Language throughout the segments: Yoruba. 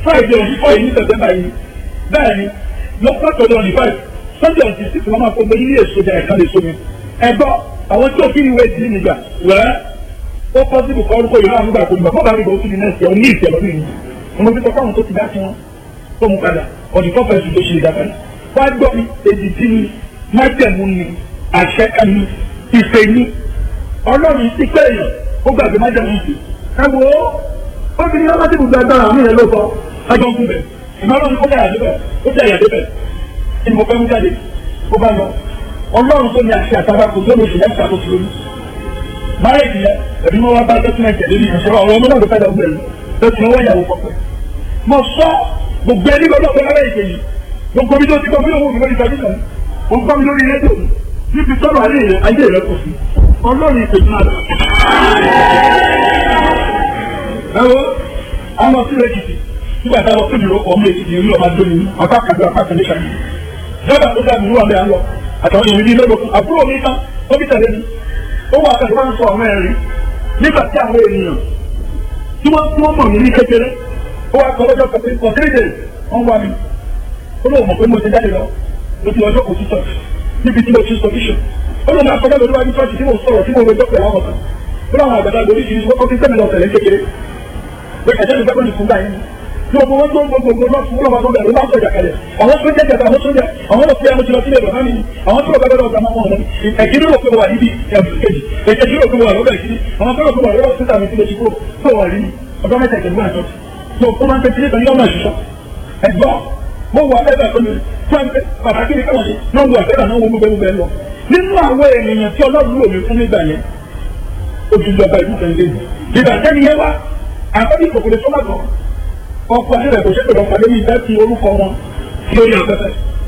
friday on four yìí ní september yìí bẹ́ẹ̀ ni lọ́pọ̀ tọ́jú on the five sunday on the six wọ́n máa fọ́ gbé ilé èso jà ẹ̀ka lè so mi ẹ̀gbọ́ àwọn tí ó kí ni ìwé ìdílé nígbà wẹ́ẹ́ ó pọ́sibù kọ́ orúkọ yìí náà nígbà tó nígbà fọ́ọ̀bù àrígbà ó tún ní nẹ́ẹ̀sì ọ̀ ní ìtẹ̀ lọ́dún yìí mo fi sọ fáwọn tó ti dá sí wọn tó mú padà ọ̀dì kọ́fẹ̀sì tó ṣe ìdápadà wá gbọ́ mi èdè tí ni májẹ̀mú ni àṣẹ kan ni ìfẹ́ ni ọlọ́run ti pé èèyàn ó gbàgbé májẹ̀mú sí ẹ wo obìnrin ọlọ́run ti gbogbo agbára àmì yẹn ló sọ ẹjọ́ ń kú bẹ̀ ìmọ̀lọ́run ó dàyà débẹ̀ ó dàyà débẹ̀ kí ni mo fẹ́ mú jáde ó bá lọ ọlọ́run tó ní àṣẹ àtàwọn kò tó lóṣù lẹ́sà tó ti lóyún máyèjì yẹn ẹbí wọn wá bá dọ́kúmẹ̀ntì ẹ̀dẹ́ nìyẹn sọ́wọ́ ọ̀rọ̀ ọmọ náà ló fẹ́ dàgbé rẹ̀ tó ti wọ́n yàwó pọ̀pẹ́. mo sọ gbogbo ẹni gbọdọ̀ pé lára ìṣe yìí gbogbo mi tó ti gbọ́ mi lóhùn mi lórí tẹlifíṣàn mo gbọ́ mi lórí rédíò níbi tọ́lọ̀ ayé rẹ̀ ayé rẹ̀ kò sí ọlọ́run ìpè náà lọ. ẹ wo àwọn sí èkìtì nígbà táwọn tó dìrò ọmọ èkìtì orí ọmọ adó mi apá kàdó apá kàdé kàdé jọba tó dàbí wà mí àlọ àtàwọn èèyàn bíi mélòó àbúrò mi tán ó bí tẹ̀lé mi ó wà kàdé wọn sọ ọmọ ẹ̀rí nígbà tí àwọn ènìyàn tí wọ́n tí wọ́n mọ̀ mí ní kékeré ó wà kọ́ lọ́jọ́ kọ̀ọ̀kan for three days wọ́n wá mi ó lóun mọ̀ pé mo ti jáde lọ mo ti ọjọ́ kò sí church níbi tí mo ti sọ bíṣọ̀ ó lóun máa kọjá lórí wájú church tí mo sọ̀rọ̀ tí mo rojọ́ pẹ̀lú àwọn kan ó láwọn àgbàdo oríṣiríṣi wọ́n fi sẹ́mi lọ tẹ̀lé kékeré pé ẹ̀jẹ̀ mi fẹ́ fún báyìí tí o gbogbo gbogbo gbogbo náà fún ọlọ́mọ tó bẹ̀rẹ̀ ló máa ń sọ̀jà kalẹ̀ àwọn tó jẹ́ jẹ̀ta àwọn tó jẹ́ àwọn tó fi ẹmu jùlọ sílẹ̀ bàbá mi àwọn tó bẹ̀rẹ̀ lọ́dọ̀ ọ̀gá wọn ẹ̀kí ló pé wà níbi ẹ̀bùkẹ́jì èkejì ló pé wà lọ́dọ̀ ìkíní àwọn tó ló pé wà lọ́dọ̀ sísà mi sílẹ̀ ṣùgbọ́n tó wà rí ọjọ́ mẹ́ta ìjẹ̀bú àjọ tó ó máa ń tẹ̀sí nípa yọ́mọ̀ ìṣiṣọ́ ẹ̀gbọ́n mo wà bẹ́ẹ̀ tó ní fún pàtàkì ní káwọn ṣe náà wọ àfẹ́ràn náà wọ gbogbo gbogbo ẹ lọ nínú àwọn ènìyàn tí ọlọ́run lò mí fún nígbà yẹn ojúlọba ìlú kan lé ìgbà tẹ́ni yẹn wá àkọ́bí kòkòrò tó lágbọ̀n ọkọ̀ ayé rẹ̀ kò ṣe pé lọ́pàá lórí ìfẹ́ ti orúkọ wọn lórí afẹ́fẹ́.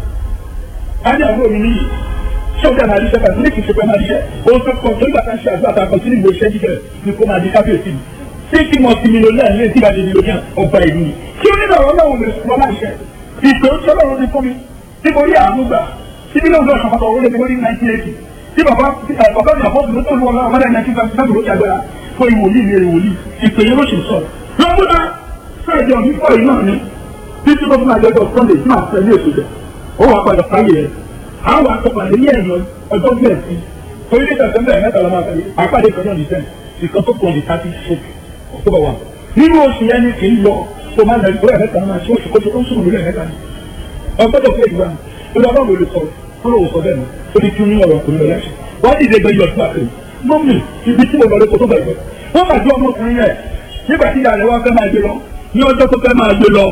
Adé àbúrò mi níyì sọ́jà máa di sẹ́fà ní kìí ṣe pé máa di sẹ́. Ohun tó kọ tó gbàgbà ṣe àgbà àtàkọ sínú ìwé iṣẹ́ jíjẹ ni kó máa di kábíyèsí mi. Tí kí mo ti mílíọ̀nù ní tí ìbàdí mílíọ̀nù ọba ìlú ni. Kí ó nílò ọ̀rọ̀ náà lè sọ láṣẹ. Ìpè ó sọ́lọ́run ti fún mi. Tí mo rí àánú gbà. Tí mílíọ̀nù náà kàkọ́ owó lé mi lórí nineteen eighty. Tí bàbá bàbá mi àbọ̀ tó lù wọn ọmọdé nineteen fifty seven ló ti agbára. Fún ìwòlíì mi ìwòlíì. Ìpè yẹn ló ṣe sọ. Lọ́múdá Friday ọ̀hún fọ́ yìí náà ni títí tó fún àjọjọ Sunday tí màá fẹ́ ní èso jẹ ó wàá padà sáyé ẹ̀ àwọn àtọ̀pàdé ní ẹ̀yọ ọjọ́ bẹ́ẹ̀ sí orílẹ̀ èdè àtẹ̀mẹ́ mẹ́ta lọ́mọ àtẹ̀lé àpàdé kan náà nìṣẹ́ ìkan tó kọ̀ ní thirty six October one nínú oṣù yẹn ni kì í lọ tó máa ń lọ ìgbó ẹ̀mẹ́ta náà ṣé oṣù kójú tó ń sùn lórí ẹ̀mẹ́ta ni ọgbọ́dọ̀ fún ìgbà ó lọ báwo lè sọ ó lọ sọ bẹ́ẹ̀ ni ó ti tún ní ọ̀rọ̀ ọkùnrin lọ lẹ́sẹ̀ wọ́n ti dé gbẹ́yọ̀ ọdún àtẹ̀lé mọ́mì ibi tí mo lọ lóko tó bẹ̀rẹ̀ wọ́n máa dún ọmọkùnrin yẹn nígbà tí ìyá rẹ̀ wá fẹ́ máa gbé lọ ní ọjọ́ tó fẹ́ máa gbé lọ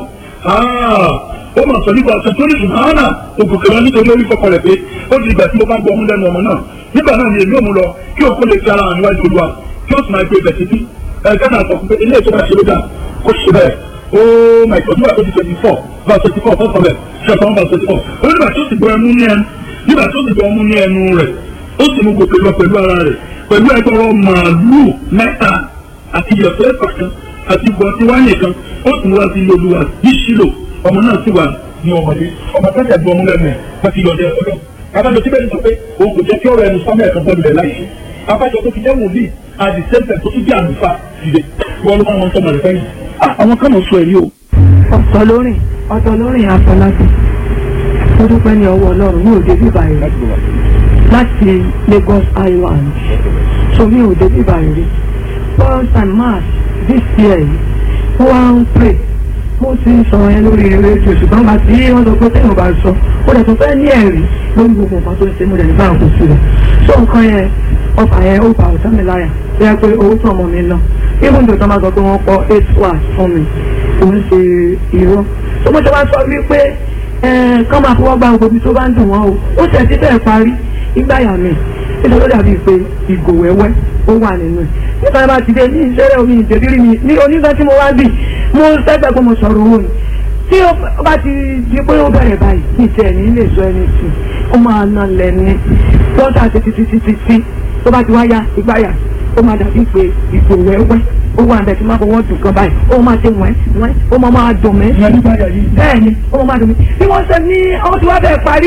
ó mà sọ nípa ọ̀sẹ̀ tó ní ṣùgbọ́n náà òkùnkùn lọ nítorí orí kọkọ rẹ̀ pé ó di ìgbà tí mo bá gbọ́ ọmú lẹ́nu ọmọ náà nígbà náà ni èmi ò mú lọ kí òkú lè fi ara hàn níwájú olúwa kí ó sì máa gbé ibẹ̀ títí ẹ̀ka náà sọ pé ilé ìtura ṣe ló dà kó ṣe bẹ́ẹ̀ ó mà ìtọ́jú nígbà tó ti twenty four bá twenty four fọ́sọ̀ bẹ̀ ṣọ̀tàn bá twenty four ó nígbà tó ti gbọ́ ẹmu ní ẹnu nígbà tó ti gbọ́ ẹmu ní ẹnu rẹ̀ ó sì mú gòkè lọ pẹ̀lú ara rẹ̀ pẹ̀lú ẹgbẹ̀rún màálù mẹ́ta àti ìyọ̀fẹ́ kan àti ìbọn tí wáyé kan ó tún wá sí olúwa yíṣílò ọmọ náà sì wà ní ọmọdé ọmọ tẹ́tẹ̀ gbọ́ ọmọ lẹ́nu ẹ̀ wọ́n ti yọ̀dẹ̀ ọlọ́ abájọ tí bẹ́ẹ̀ ni sọ pé òun kò jẹ́ kí ọ̀rọ̀ ẹnu sọ́mọ́ ẹ̀kan bọ́ọ̀lù rẹ̀ láyé abájọ tó fi jẹ́ wòlíì àdì sẹ́ńtẹ̀ tó tún jẹ́ àlùfà dìde wọ́n ló máa wọn sọmọ rẹ̀ fẹ́yìn. àwọn kan náà sọ èyí o. ọ̀tọ̀ lórin ọ̀tọ̀ lórin àfọláṣí ó dúpẹ́ ní ọwọ́ ọlọ́run ní òde bíbá rẹ̀ láti Lagos Island so mi ò dé bíbá rẹ̀ rí first and march this year yìí ó wá ń pray mo ti ń sọ ẹ lórí rédíò ṣùgbọ́n bá tí wọ́n sọ pé téèyàn bá sọ ó dẹ̀ tó fẹ́ ní ẹ̀rí lórí gbogbo nǹkan tó ń ṣe mo dẹ̀ ní báwọn kò sílẹ̀ so nǹkan yẹn ọfà yẹn ó bá ọ̀tá mi láyà tó yẹ pé owó tó ọmọ mi ná even though tó máa sọ pé wọ́n kọ́ eight hours fún mi kò ń ṣe irọ́ so mo ṣe wá sọ wípé kán máa fọwọ́ gba gbogbo tó bá ń dùn wọ́n o ó ṣe ti bẹ́ẹ̀ parí ìgbáyà mi nítorí ó dàbí pé ìgò wẹ́wẹ́ ó wà nínú ẹ̀ nípa bá ti dé ní ìṣẹ́rẹ́ omi ìjẹ́bírí mi ní onígbà tí mo wá bì mo sẹ́gbẹ́ pé mo sọ̀rọ̀ owó ni tí ó bá ti di pé ó bẹ̀rẹ̀ báyìí ní ìtẹ̀ ní ilé ìṣọ́ ẹni tì ó máa ná lẹ́ni lọ́sà títí títí títí tó bá ti wá ya ìgbáyà ó máa dàbí pé ìgò wẹ́wẹ́ ó wà níbẹ̀ tí máa fọwọ́ dùn kan báyìí ó máa ṣe wẹ́n wẹ́n ó máa máa dùn mí bẹ́ẹ̀ ni ó máa máa dùn mí bí wọ́n ṣe ní ọmọ tí wọ́n bẹ̀ parí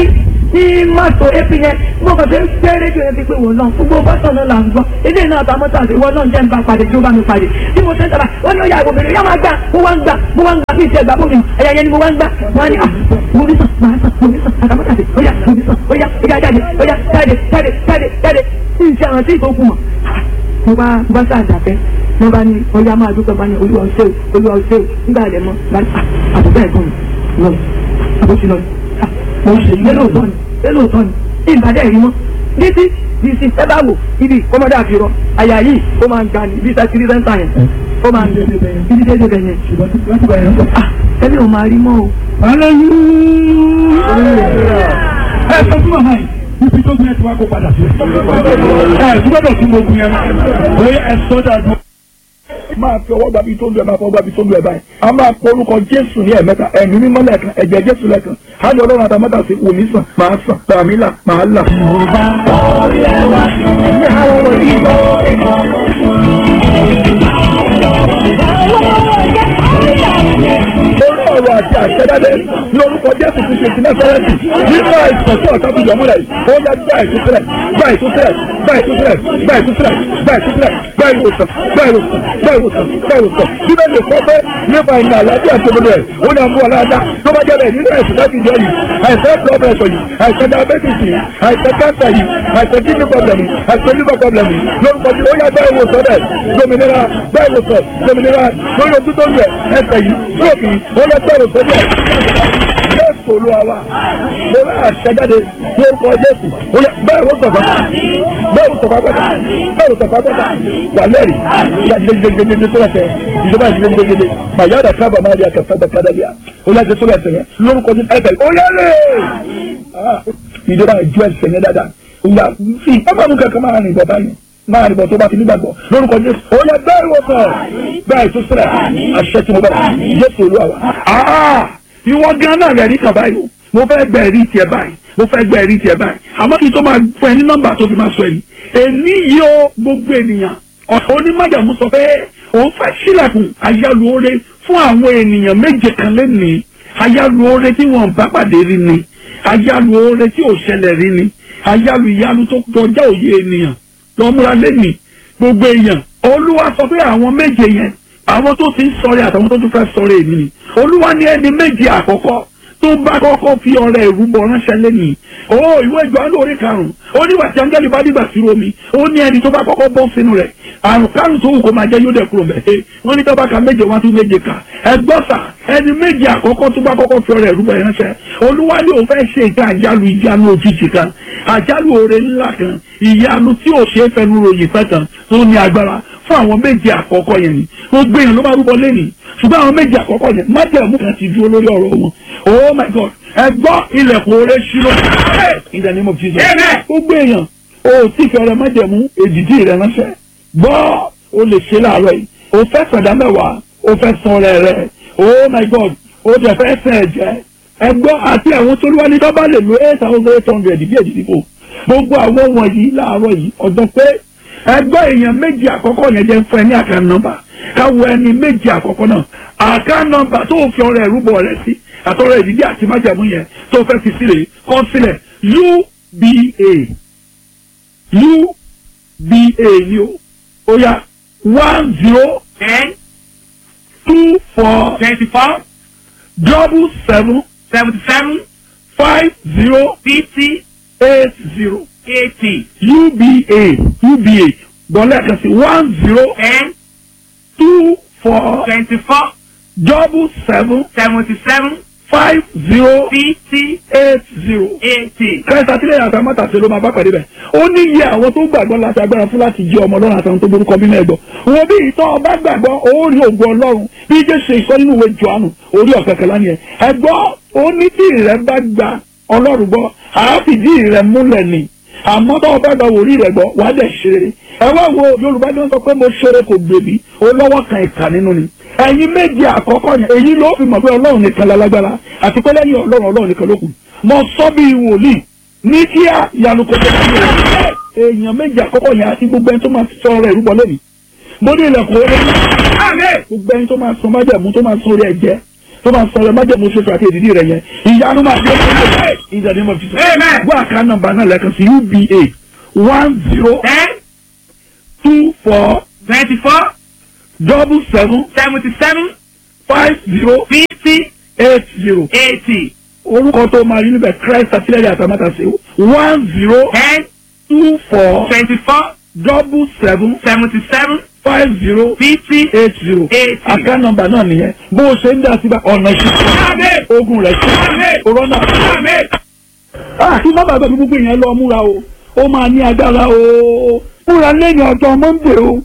ní mọ́tò epi yẹn mo kàn fi ń gbé rédíò yẹn ti pé wò náà gbogbo bọ́sọ̀ náà là ń gbọ́ ilé náà ta mọ́tò àti ìwọ náà jẹ́ ń bá padì tí ó bá mi padì bí mo ṣe ń tara wọ́n ní ó yà ìwọ bèrè yá máa gbà mo wá ń gbà mo wá ń gbà bí ìṣe ìgbà bómi ẹ̀yà yẹn ni mo wá ń gbà wọ́n á ní à mo ní sàn máa sàn mo ní sàn àtàmọ́tò àti ó yà mo ní sàn ó yà ó yà jáde ó yà jáde jáde jáde jáde ìṣe àwọn tí ìtòkù mọ̀ mo bá mo bá sáà dàbẹ́ mo bá ní ọyá máa dúpẹ́ bá ní olúwa ọ̀ṣẹ́ o olúwa ọ̀ṣẹ́ o nígbà rẹ̀ mọ́ bá ní àbúgbà ẹ̀gbọ́n mi lọ àbúṣe lọ mo ṣe ilé lóòótọ́ ni ilé lóòótọ́ ni ìbàdàn ẹ̀rí mọ́ títí di sí ẹ bá wò ibi kọ́mọdé àfihàn àyà yìí ó máa ń ga ní bí sẹ́kìrì sẹ́ńtà yẹn ó máa ń gbé ibi déédéé bẹ̀ yẹn ah ẹbí ò máa rí mọ́ o. ẹ sọ fún màmá yìí ibi tó gbé ẹ ti wá kó padà sí. ẹ gbọ́dọ̀ tún gbogbo yẹn bóyá ẹ sọ dàdú. máa fi ọwọ́ gbàbí tó ń lu ẹ̀ máa fọwọ́ gbàbí tó ń lu ẹ̀ báyìí. a máa pọ orúkọ jésù ní ẹ̀mẹ́ta ẹ̀mí mímọ́ lẹ́ẹ̀kan ẹ̀jẹ̀ jésù lẹ́ẹ̀kan. á ní ọlọ́run àtàmọ́tà sí wò mí sàn máa sàn tàmí là máa là. orí ọ̀rọ̀ àti àṣẹdáde ní orúkọ jésù ti ṣe ti násárẹ́tì nínú àìsàn tí ọ̀tá fi yọ̀ mọ́lẹ̀ yìí ó yá gbá ìtúsílẹ̀ gbá ìtúsílẹ̀ gbá ìtúsílẹ̀ gbá ìtúsílẹ̀ gbá ìtúsílẹ̀ gbá ìwòsàn gbá ìwòsàn gbá ìwòsàn gbá ìwòsàn bíbẹ̀ lè kọ́ pé nípa ìnà àlàáfíà tó gbọdọ̀ ẹ̀ ó ní àmú ọ̀làdá tó bá jẹ́ bẹ́ẹ̀ nínú àìsàn láti jẹ́ yìí àìsàn blood pressure yìí àìsàn diabetes yìí àìsàn cancer yìí àìsàn kidney problem yìí àìsàn liver problem yìí lórúkọ tí ó yá gbá ìwòsàn rẹ̀ dominira gbá ìwòsàn dominira lórí ojú tó ń yẹ ẹsẹ̀ yìí stroke yìí ó yá gbá ìwòsàn rẹ̀ jésù olúwa wa mo rà àṣẹjáde lórúkọ jésù ó yá bẹ́ẹ̀ ló sọ̀fà bẹ́ẹ̀ ló sọ̀fà gbọ́dọ̀ bẹ́ẹ̀ ló sọ̀fà gbọ́dọ̀ wà lẹ́rì ìyá gidigidigidi tó lẹ́sẹ̀ ìjọba gidigidigidi màyà dà kábà máa di àkàtà dà kádà bíà ó yá jésù lẹ́sẹ̀ yẹn lórúkọ jésù ẹ̀fẹ̀ ó yá lè ìjọba ìjọ ẹsẹ̀ yẹn dáadáa ó yá fi ọmọ mi kankan máa rìn bọ̀ báyìí máa rìn bọ̀ tó bá ti nígbàgbọ́ lórúkọ jésù ó yá bẹ́ẹ̀ wọ̀ sọ̀ bẹ́ẹ̀ tó sílẹ̀ àṣẹ tí mo bẹ̀rẹ̀ jésù olúwa wa ìwọ gan náà rẹ̀ rí kàn báyìí o mo fẹ́ gbẹ ẹ̀rí tiẹ̀ báyìí mo fẹ́ gbẹ ẹ̀rí tiẹ̀ báyìí àmọ́ kí n tó máa fún ẹ ní nọ́mbà tó fi máa sọ ẹ̀yìn èmi yìí ó gbogbo ènìyàn ọ̀tọ̀ onímọ̀jàmú sọ pé òun fẹ́ sílẹ̀kùn ayálùore fún àwọn ènìyàn méje kan lẹ́nìí ayálùore tí wọ́n bá pàdé rí ni ayálùore tí ò ṣẹlẹ̀ rí ni ayálù ìyanu tó kọjá òye ènìyàn lọ́múra lẹ́nìí gbogbo èèyàn olúwa sọ pé àwọn méje yẹn àwọn tó ti ń sọ̀rẹ́ àtàwọn tó tún fẹ́ sọ̀rẹ́ èmi ni olúwa ní ẹni méjì àkọ́kọ́ tó bá kọ́kọ́ fi ọrẹ ìrúbọ ránṣẹ́ lẹ́nìí ó ìwé ìjọ lórí karùn-ún ó nígbà tí áńgẹ́lì bá dìgbà sí omi ó ní ẹni tó bá kọ́kọ́ bọ́ sínú rẹ̀ àrùn kárùn tó wù kó máa jẹ́ yóò dẹ̀ kúrò mẹ́ wọ́n ní tọ́ba ka méje wá tún méje kà ẹgbọ́sà ẹni méjì àkọ́kọ́ tó bá kọ́kọ́ fi ọrẹ ìrúbọ ránṣẹ́ olúwa ní òun fẹ́ ṣe ìta àjálù ìjánu òjijì kan àjálù oore ńlá kan ìyanu tí ò ṣe é fẹnu ròyìn fẹ́ kan tó ní agbára fún àwọn méje àkọ́kọ́ yẹn ni gbogbo èèyàn ló máa rúbọ lẹ́nìí ṣùgbọ́n àwọn méje àkọ́kọ́ yẹn májẹ̀mú kan ti dúró lórí ọ̀rọ̀ wọn oh my god ẹ gbọ́ ilẹ̀kùn oore ṣírò in the name of jesus gbogbo èèyàn o tí fẹ́rẹ̀ májẹ̀mú èdìdí rẹ̀ ránṣẹ́ gbọ́ o lè ṣe láàárọ̀ yìí o fẹ́ sọ̀dá mẹ́wàá o fẹ́ san rẹ̀ rẹ̀ oh my god o tẹ̀ fẹ́ sẹ̀ ẹ̀jẹ̀ ẹ gbọ́ àti àwọn tó lúwa ní dọ́bà lè lo eight thousand eight hundred bí èdìdí kò gbogbo àwọn wọ̀nyí láàárọ̀ yìí ọ̀dọ́ pé ẹgbẹ́ èèyàn méjì àkọ́kọ́ yẹn jẹ́ fún ẹ ní àká nọ́mbà káwọ ẹni méjì àkọ́kọ́ náà àká nọ́mbà tó fi ọrẹ ìrúbọ rẹ sí àtọrọ ìdílé àti májàmú yẹn tó fẹ́ fi sílẹ̀ kọ́ sílẹ̀ uba uba ni o ó yá one zero ten two four twenty-four double seven seventy-seven five zero fifty eight zero eighty uba uba gbọ́lẹ̀ kan sí one zero ten two four twenty-four double seven seventy-seven five zero fifty eight zero. eighty. kẹsà àtìlẹyìn àti amátàsí ló máa bá pàdé bẹ ó ní iye àwọn tó gbàgbọ́ láti agbára fún láti jí ọmọ ọlọ́run àtàwọn tó borúkọ bí náà gbọ́ wọn bí ìtọ́ ọba gbàgbọ́ ó rí ògùn ọlọ́run bí jésù ìsọ nínú ìwé johannu orí ọ̀kẹ́kẹ́ ni ẹ̀ ẹ̀gbọ́ ó ní tí ìrẹ́ bá gba ọlọ́run gbọ́ àáfìdí ìrẹ́ múlẹ̀ ni àmọ́ tó ọba gba wòrí rẹ̀ gbọ́ wàá dẹ̀ ṣeré ẹ wá wo yorùbá ló ń sọ pé mo ṣeré kò gbèbí ó lọ́wọ́ kan ìkà nínú ni ẹ̀yin méje àkọ́kọ́ yẹn èyí ló fi mọ̀ pé ọlọ́run nìkan lálágbára àti pé lẹ́yìn ọlọ́run ọlọ́run nìkan ló kù mo sọ bí wòlíì ní kíá ìyanu kò tó kí o èèyàn méje àkọ́kọ́ yẹn àti gbogbo ẹni tó máa sọ ọ̀rọ̀ ìrúbọ lónìí mo ní ilẹ̀kùn orí gbogbo ẹni tó máa sọ májẹ̀mú tó máa sọ orí ẹ̀jẹ̀ tó bá ń sọ ẹ májẹ̀mú ṣoṣo àti èdìdí rẹ yẹn ìyanu máa dé ọdún rẹ ìjà ní mo fi sọ. Amen. wọ́n àká nọ́mbà náà lẹ́ẹ̀kan sí uba one zero ten two four twenty-four double seven seventy-seven five zero fifty eight zero eighty orúkọ tó máa rí níbẹ̀ christ àtìlẹ́yìn àtàmátàsé one zero ten two four twenty-four double seven seventy-seven five zero fifty eight zero eighty. àká nọ́mbà náà nìyẹn bó o ṣe ń dá síbà ọ̀nà Àmín. ìṣẹ́ ogun rẹ̀ ṣe Àmín. corona. Amen. Ah, kí má bàbá mi gbogbo yẹn lọ múra o ó máa ní agbára o múra lẹ́yìn ọjọ́ monday o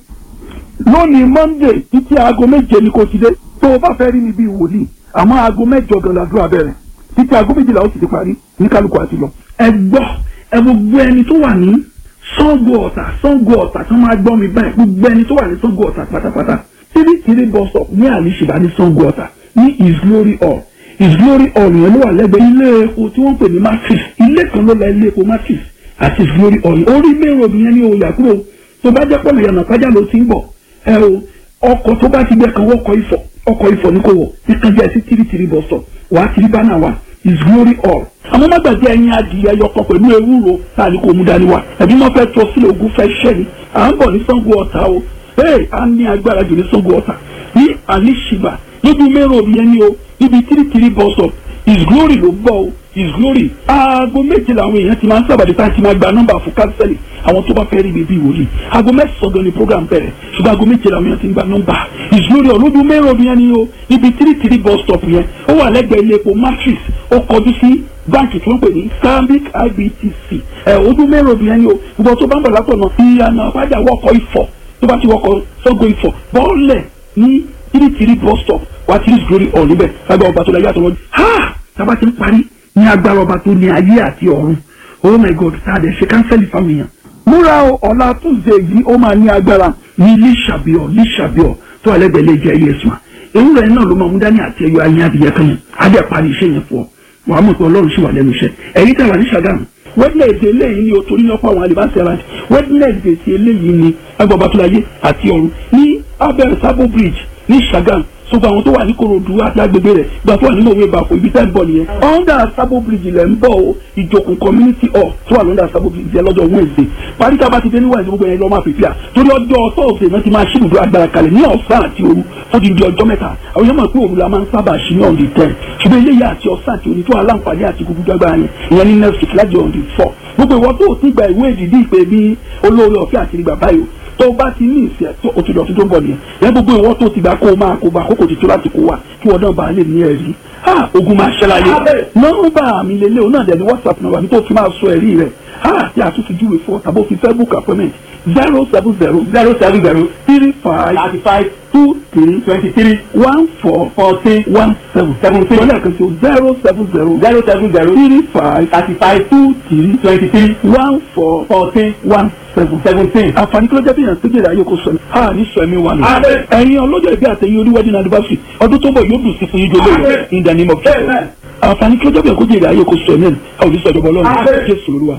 lónìí monday títí aago méje ni kò ti dé tó o bá fẹ́ rí mi bíi wòlíì àmọ́ aago mẹ́jọ gan làdúrà bẹ̀rẹ̀ títí aago méjìlá ó sì ti parí ní kálukú àti lọ. ẹ gbọ́ ẹ gbogbo ẹni tó wà ní Ṣàngó Ọ̀tà Ṣàngó Ọ̀tà tó máa gbọ́ mi báyìí gbogbo ẹni tó wà ní Ṣàngó Ọ̀tà pátápátá tírí tírí bus stop ní àlìṣìbá ní Ṣàngó Ọ̀tà ní his glory hall his glory hall yẹn ló wà lẹ́gbẹ̀ẹ́ ilé epo tí wọ́n pè ní matrix ilé kan ló la ilé epo matrix àti his glory hall orí main road yẹn ní oyà kúrò tó bá jẹ́ pọ̀lọ̀ yànnà pàjá ló ti ń bọ̀ ẹ o ọkọ̀ tó bá ti gbẹ kan wọ́kọ̀ ifọ̀ ọkọ̀ ifọ̀ ní kò wọ̀ nìkan jẹ́ sí tìrì tìrì bus stop wàá tìrì bánà wa his glory hall. àmọ́ má gbàgbé ẹyin adìyẹ yọkọ pẹ̀lú ewúro tá a ní kò mú dání wa ẹbí wọn fẹ́ tó sílẹ̀ ogun fẹ́ ṣẹ́ ni à ń bọ̀ ní Ṣàngó Ọ̀tà o ee a ní agbára jù ní Ṣàngó Ọ̀tà ní àlìṣìbà níbi mẹ́rọ̀ òbí yẹn ni o níbi tìrì tìrì bus stop his glory ló bọ̀ o his glory aago méje làwọn èèyàn ti máa ń sábàdí tá a ti máa gba nọ́mbà fún kánsẹ́lì àwọn tó bá fẹ́ rí bíbí wòlíì aago mẹ́sàn-án gan ni program bẹ̀rẹ̀ ṣùgbọ́n aago méje làwọn èèyàn ti ń gba nọ́mbà his glory olójú mẹ́rin ọdún yẹn ni o ibi three three bus stop yẹn ó wà lẹ́gbẹ̀ẹ́ ilé epo matrix ó kọjú sí báńkì tí wọ́n pè ní stanbic ibtc ẹ̀ ojú mẹ́rin ọdún yẹn ni o ìgbà tó bá ń bọ̀ látọ̀ náà ìyànà àbájá wọkọ̀ ifọ̀ tó bá ti wọkọ̀ Ṣàngó ifọ̀ bọ́ọ̀lẹ̀ ní three three bus stop wà á ti rí his glory hall níbẹ̀ lágbà ọba tó la yàtọ̀ lọ́jọ́ ha tábà ti ń parí ní agbára ọba tó ní ayé àti ọ̀run oh my god tá a dẹ̀ ṣe kánsẹ́lì fáwọn èèyàn. múra o ọ̀la túnṣe yìí ó máa ní agbára ní líṣàbíọ̀ líṣàbíọ̀ tó alẹ́gbẹ̀ẹ́ lè jẹ́ iye sùn. ewúrẹ́ náà ló máa mú dání àti ẹyọ ayé adìyẹ kan yẹn á dẹ̀ parí iṣẹ́ yẹn fún ọ wàá mọ̀ pé ọlọ́run sì wà lẹ́nu iṣẹ́ ẹ̀yìn tẹ̀wà ní Ṣàgámù wednesday eléyìí ni o torí lọ́pọ̀ àwọn alibasi ara wednesday ti eléyìí ni agbọ̀bátúláyé àti ọ̀run ní abẹ́rẹ́ sábò bridge ní Ṣàgámù sọgbà àwọn tó wà ní Kòròdú àti agbègbè rẹ̀ gbà tó wà nínú òwe ìbàfọ̀ ibi tẹ́ ń bọ̀ nìyẹn. under sabo bridge lẹ̀ ń bọ̀ o ìjòkùn community hall tó wà lọ́dà sabo bridge yẹn lọ́jọ́ wednesday parí tá a bá ti dé ní wednesday gbogbo yẹn lọ́ máa fìfìà torí ọjọ́ thursday náà ti máa ṣí ibùdó agbára kalẹ̀ ní ọ̀sán àti òru ó ti di ọjọ́ mẹ́ta àwọn yẹn mọ̀ pé òru la máa ń sábà ṣí ní on the ten ṣùgbọ́n eléyìí àti ọ̀sán àti òru tó wà láǹfààní àti gbogbo agbára yẹn ìyẹn ní next week láti on the four gbogbo ìwọ tó o ti gba ìwé ìdìdí ìpè bí olóore ọ̀fẹ́ àti ìgbà báyìí tó o bá ti ní ìsẹ̀ tó o ti lọ sí tó ń bọ̀ nìyẹn yẹn gbogbo ìwọ tó o ti gbà kó o máa kó o bá àkókò ti tó láti kó wa kí wọn náà bá lè ní ẹ̀rí ha ogun máa ṣẹlẹ̀ ayé nọ́mbà mi lélẹ̀ òun náà dẹ̀ ní whatsapp náà wà ní tó fi máa sọ ẹ̀rí rẹ̀ ha tí a tún fi júwe fún ọ tàbí o fi fẹ́ book appointment zero seven zero zero seven zero three five thirty five two three twenty three one four fourteen one seven seventeen lọ́lẹ̀ kan sí o zero seven zero zero seven zero three five thirty five two three twenty three one four fourteen one seven seventeen. àǹfààní kí ló jẹ́ bí yàn ségbèrè ayé kò sọ ni. a ní sọ ẹ̀mí wa nù. ẹ̀yin ọlọ́jọ́ ìbí àtẹ̀yìn oníwẹ́dìn anniversary ọdún tó bọ̀ yóò dùn sí fún yín jọlọ́ in the name of Jesus. àǹfààní kí ló jẹ́ bí yàn kó jèrè ayé kò sọ ẹ̀mí ẹ̀ ẹ̀ ò ní sọ ìjọba ọlọ́run jésù olúwa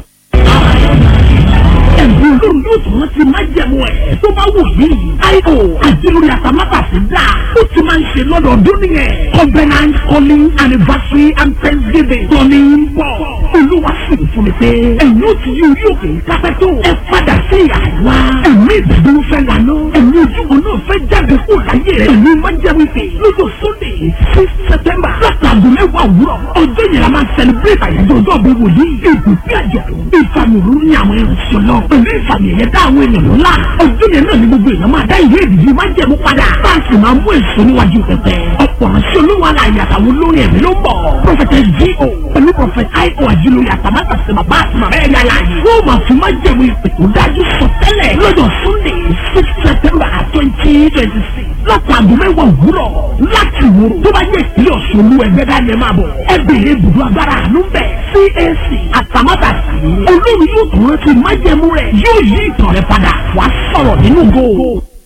ẹ̀bùn olóòrùn yóò tún rántí májẹ̀mú ẹ̀ tó bá wù yìí. àìkò àdìlórí àtàmátàsí dà ó ti máa ń ṣe lọ́dọọdún nìyẹn. covenant calling anniversary and thanksgiving tọ́ni ń bọ̀. olúwa sì ń fún mi pé ẹ̀yin ò ti yí orí òkè kápẹ́ tó. ẹ padà sí àwa. ẹ̀mí ìdúró fẹ́ lànà. ẹ̀mí ojúbọ náà fẹ́ jáde kó láyé rẹ̀. ẹ̀mí májẹ̀mú pé lọ́jọ́ sunday six september látàgùn mẹ́wàá òwúrọ̀. ọjọ́ yẹn la máa celebrate àyájọ́ ọjọ́ bí wòlíì. ìbùkún àjọ̀dún ìfàmìrú ní àwọn ìrìnsì náà pẹ̀lú ìfàmì ẹ̀yẹ dá àwọn ènìyàn ńlá ọdún yẹn náà ni gbogbo èèyàn máa dá ìwé ìdìbò máa jẹ̀mú padà báńkì máa mú èso níwájú pẹpẹ ọ̀pọ̀ ránṣẹ́ olówó aláàyè àtàwọn olórin ẹ̀mí ló ń bọ̀ prọfẹtẹ G.O. pẹ̀lú prọfẹtẹ I.O. àjùlóye àtàmátà sí bàbá àti màmá ẹ̀yà aláàyè wọ́n máa fi máa jẹ̀mú ìpè tó dájú sọ tẹ́lẹ̀ lọ́jọ́ Sunday six September twenty twenty six látàgùn mẹ́wàá òwúrọ̀ láti wúrò tó bá yẹ ìpínlẹ̀ Ọ̀ṣun olú ẹgbẹ́ dání ẹ máa bọ̀ ẹ bèrè ibùdó agbára àánú bẹ̀ CAC àtàmátàsí olórí yóò tún rántí májẹ̀mú rẹ̀ yóò yí ìtàn rẹ̀ padà wàá sọ̀rọ̀ nínú góò.